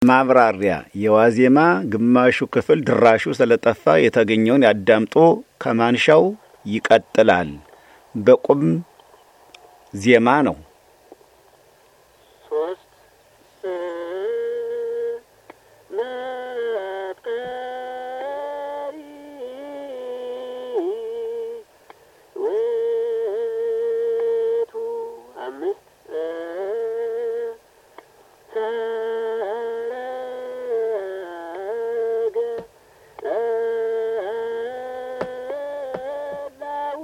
ማብራሪያ የዋዜማ ግማሹ ክፍል ድራሹ ስለጠፋ የተገኘውን ያዳምጡ። ከማንሻው ይቀጥላል። በቁም ዜማ ነው። ሶስት መፍቀሪ ውእቱ አምስት ሰረገ ላው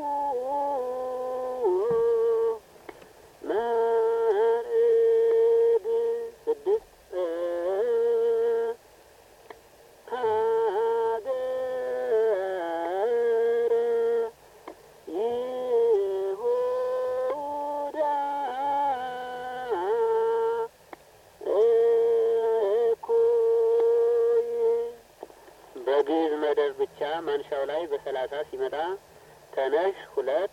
መርድ ስድስት ሀገረ ይሁዳ እኩይ በግዕዝ መደብ ብቻ ማንሻው ላይ በሰላሳ ሲመጣ ተነሽ ሁለት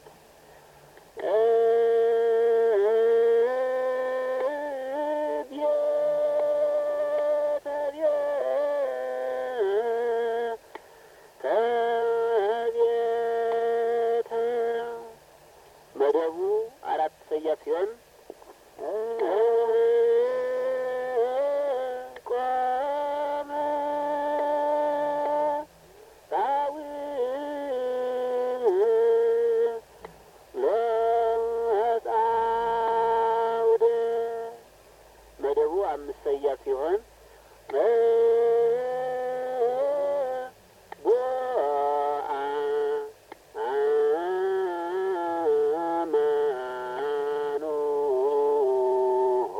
መደቡ አራት ሰያፍ ሲሆን ቆመ ለአውደ መደቡ አምስት ሰያፍ ሲሆን ጎአ አማኑሆ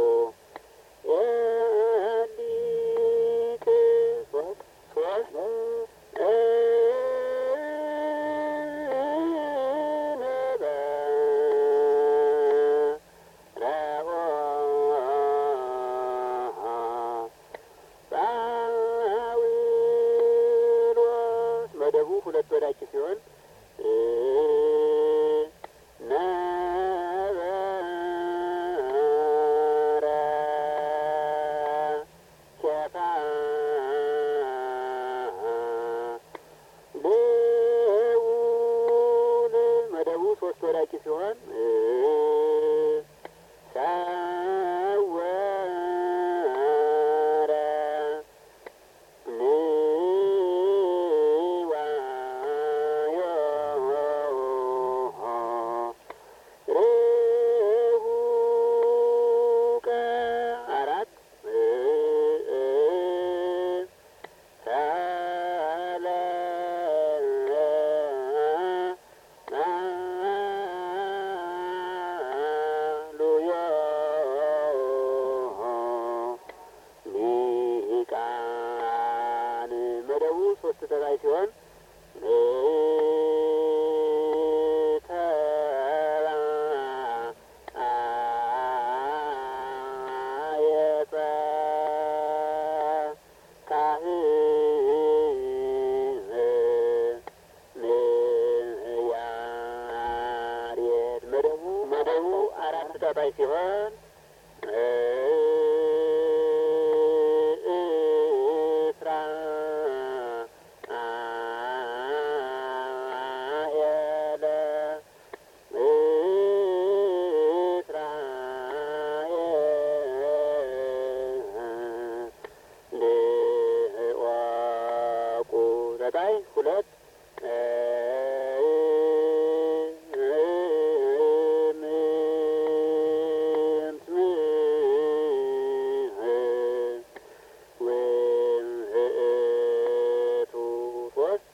የሊቅ ሶስት ሶስት ጳውሎስ መደቡ ሁለት ወዳቂ ሲሆን ነበረ ኬፋ ልዑል መደቡ ሶስት ወዳቂ ሲሆን ሰወረ ርሁቀ አራት ሊቃን መደቡ ሶስት ተባይ ሲሆን መደቡ አራት ተባይ ሲሆን እስራ ኤለ እስራኤል ልዕዋቁ ዘጠኝ ሁለት ውእቱ ሶስት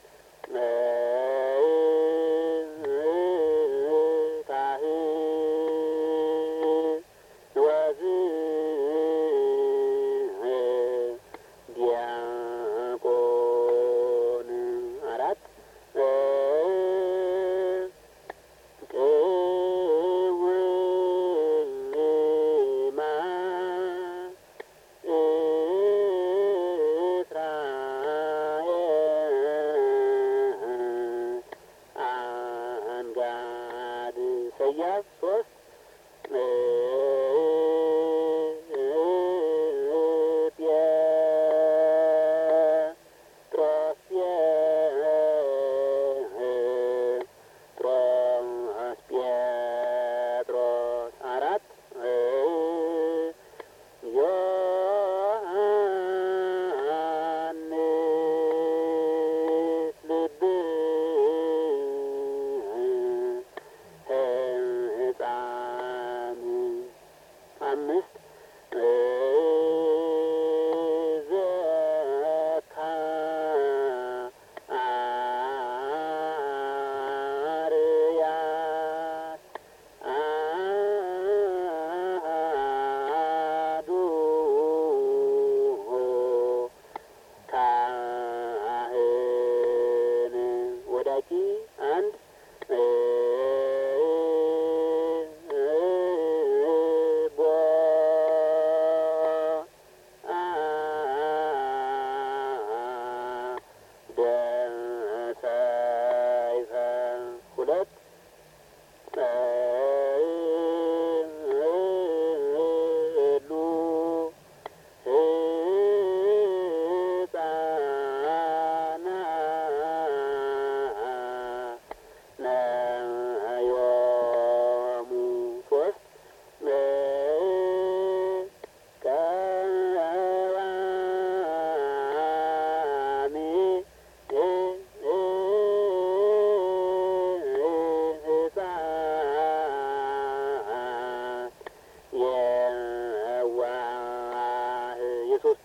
ካህን ወዝ ዲያቆን አራት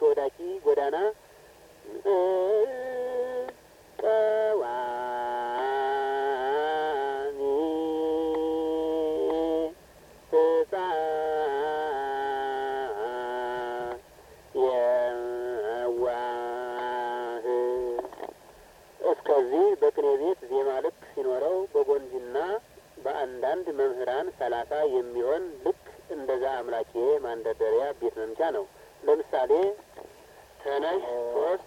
ተወዳቂ ጎዳና ቀዋሚ ሕፃን የዋህ እስከዚህ በቅኔ ቤት ዜማ ልክ ሲኖረው በጎንጅና በአንዳንድ መምህራን ሰላሳ የሚሆን ልክ እንደዛ አምላኬ ማንደርደሪያ ቤት መምቻ ነው። ለምሳሌ ተነሽ ሶስት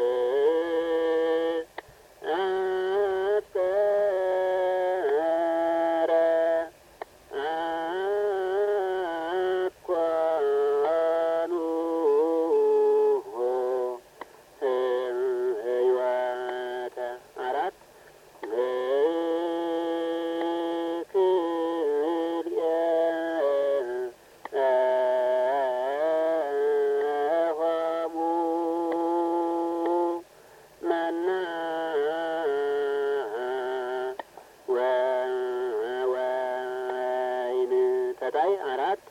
አፍቀረ አኳኑ ህይወተ አራት ክልኤ ሆሙ መና ወወይን ተጣይ አራት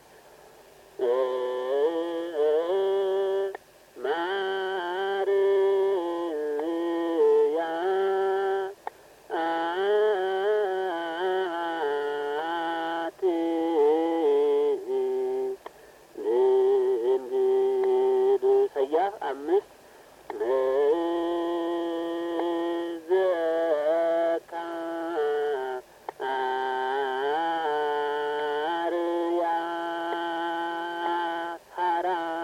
ማርያ አት ድንግል ሰያፍ አምስት ዘካ አርያ ሀራ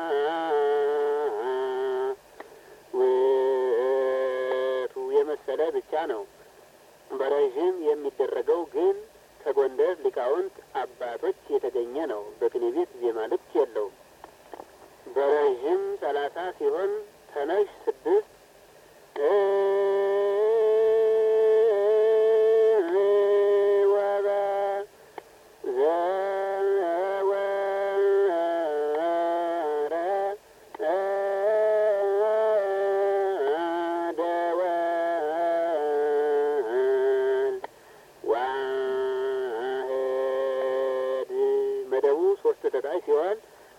ውቱ የመሰለ ብቻ ነው። በረዥም የሚደረገው ግን ከጎንደር ሊቃውንት አባቶች የተገኘ ነው። በቅኔ ቤት ዜማ ልክ የለውም። በረዥም ሰላሳ ሲሆን ተነሽ ስድስት ወበ ዘወረ ደወል ዋህድ መደቡ ሶስት ተጣይ ሲሆን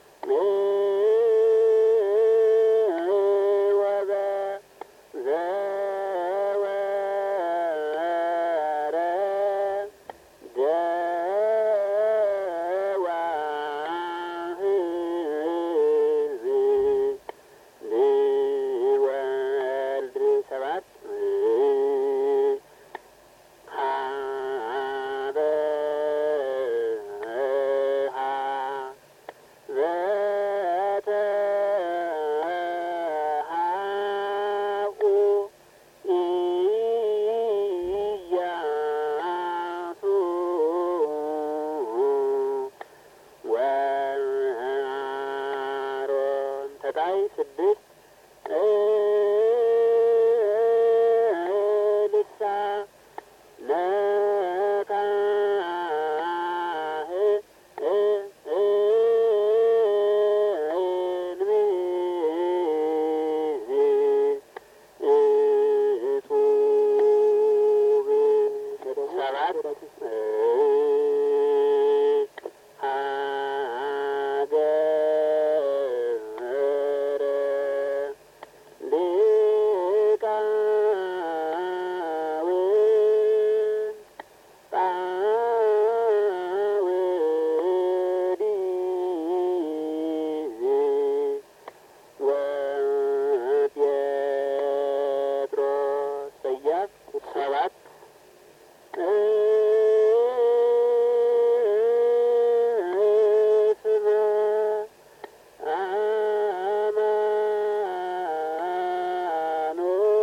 ወበ ዘወረ ደዋህድ ልወልድ ሰባት ሀበሃ ዘተሃኡ ኢያሱ ወአሮን ተጣይ ስድስት ልሳ ነካህ እጹብ ሰባት ሀገረ ሊቃውንት ጳውዲዝ ወጴጥሮስ ሰያፍ ሰባት እስመ አማኖ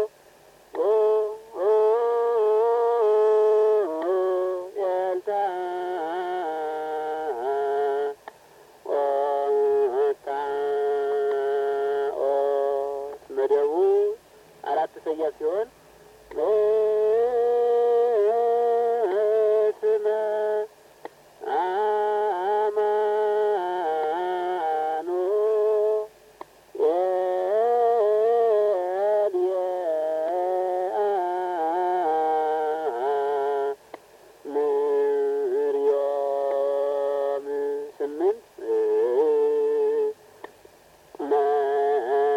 ኤልታ ኦጣኦስ መደቡ አራት ሰያፍ ሲሆን ስመ አማኖ ኤልያ ምርዮም ስምንት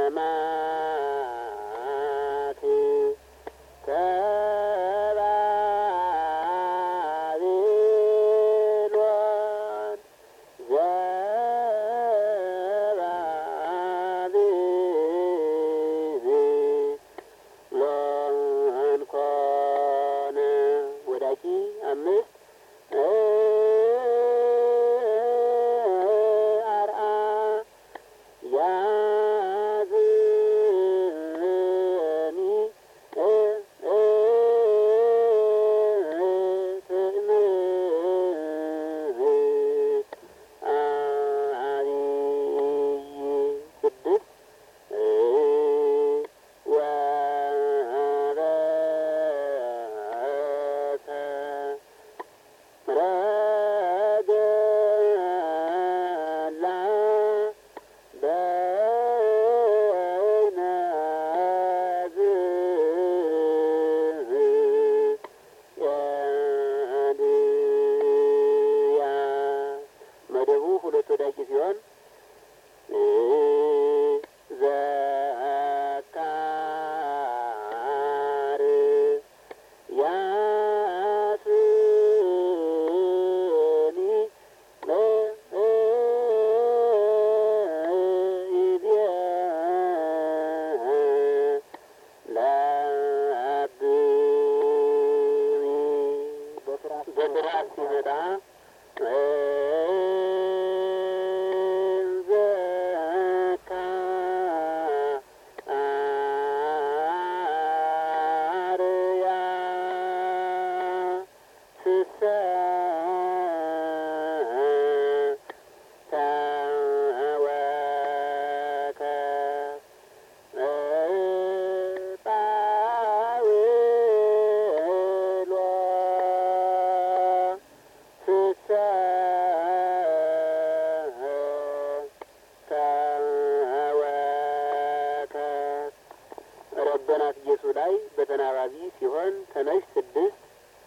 አካባቢ ሲሆን ተነሽ ስድስት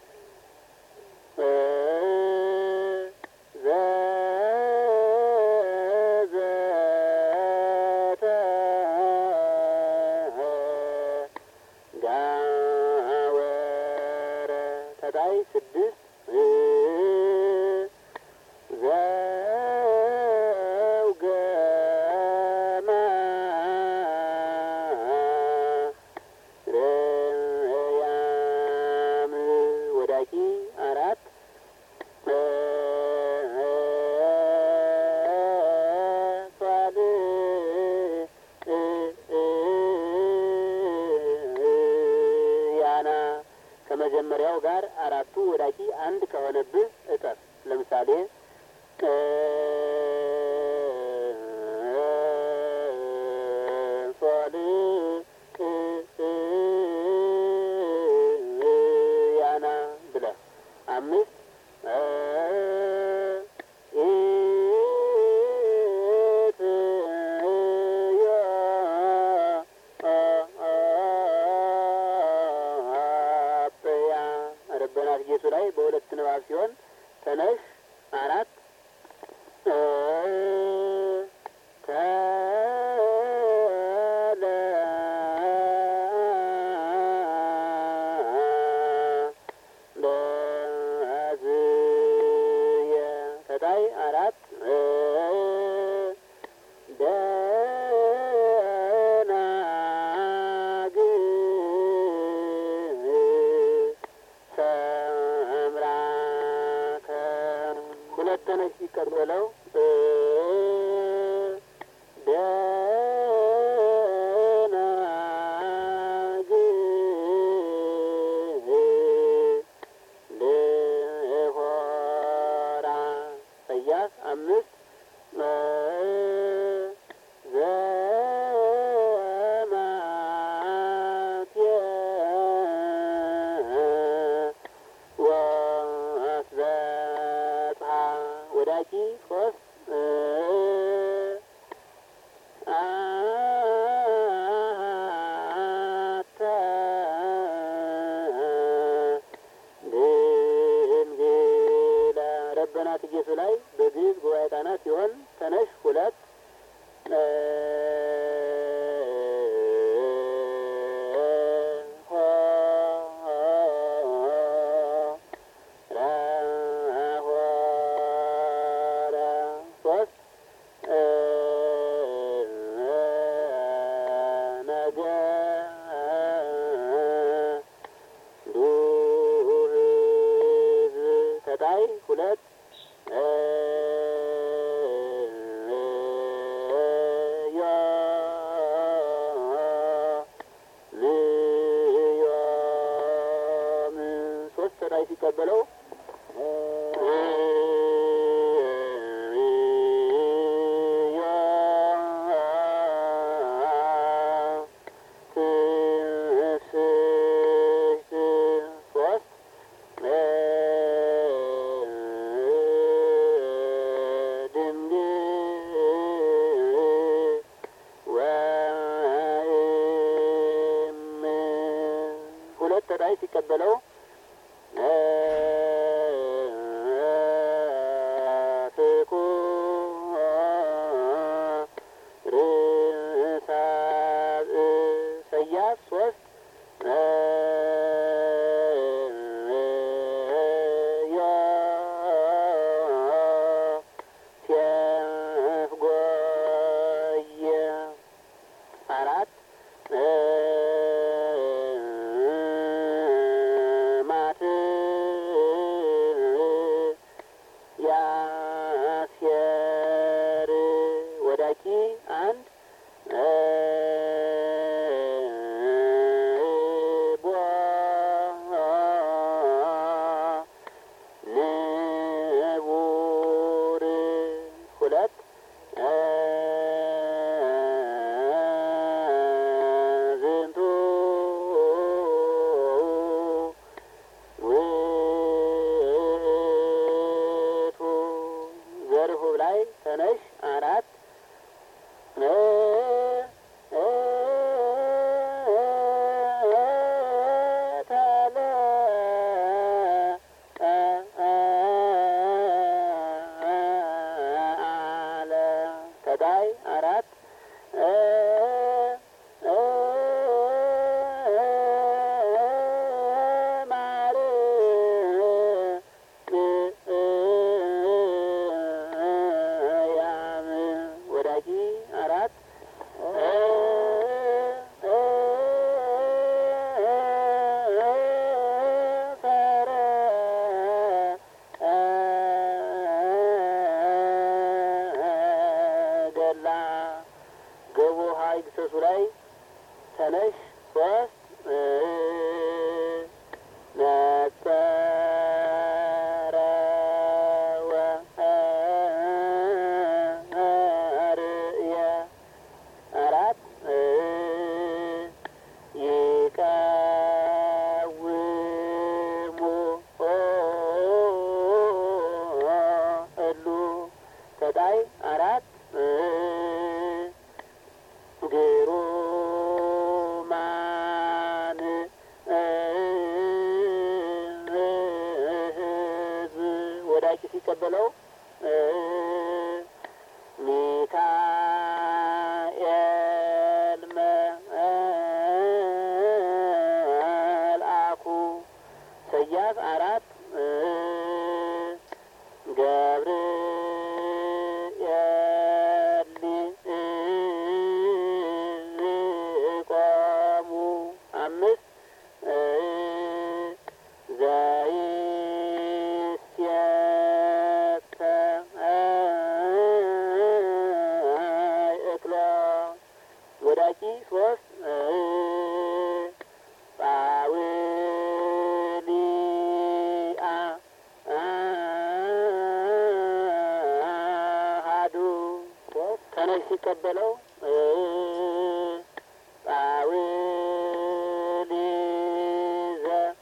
ዘዘተ ጋወረ ተጣይ ስድስት ዘውገማ ረያም ወዳቂ አራት ሷል ያና ከመጀመሪያው ጋር አራቱ ወዳቂ አንድ ከሆነብህ እጠፍ። ለምሳሌ ሷል ያና ብለህ አምስት ኢትዮጵያ ረበናት ጌቱ ላይ በሁለት ንባብ ሲሆን ተነሽ አራት ለዝየ ተጣይ አራት ደናግል ሰምራከ ሁለት ተነሽ ሲቀበለው ደናግል ልሆራ ሰያፍ አምስት ዘማትየ ወአስበጽሐ ወዳቂ ሶስት አተ ድንግለ ረበናት ጌቱ ላይ በግዕዝ ጉባኤ ቃና ሲሆን ተነሽ ሁለት ሶስት ነገ ዱህዝ ተጣይ ሁለት ዮ ልዮም ሶስት ተጣይ ሲቀበለው ሶስት ድንግል ወይም ሁለት ተጣይ ሲቀበለው ፍቁ ርሳብ ሰያፍ ሶስት ዮ ቴፍ ጎየ አራት ማት ያስየር ወዳቂ አንድ ቦ ንቡር ሁለት ዝ ተነሽ ሶስት ነጸረ ወርእየ አራት ይቀውሙ እሉ ተጣይ አራት ግሩማን ሕዝብ ወዳቂ ሲቀበለው ሚካኤል መልአኩ ሰያፍ አራት ገብርኤል ቆሙ አምስት ዘይስየተ እክሎ ወዳቂ ሶስት ጳውሊአ አሃዱ ሶስት ተነሽ ሲቀበለው ጳውሊዘ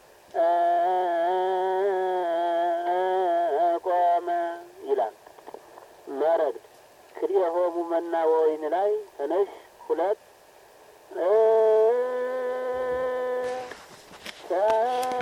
ቆመ ይላል። መረግድ ክልኤሆሙ መና ወወይን ላይ ተነሽ ሁለት ተ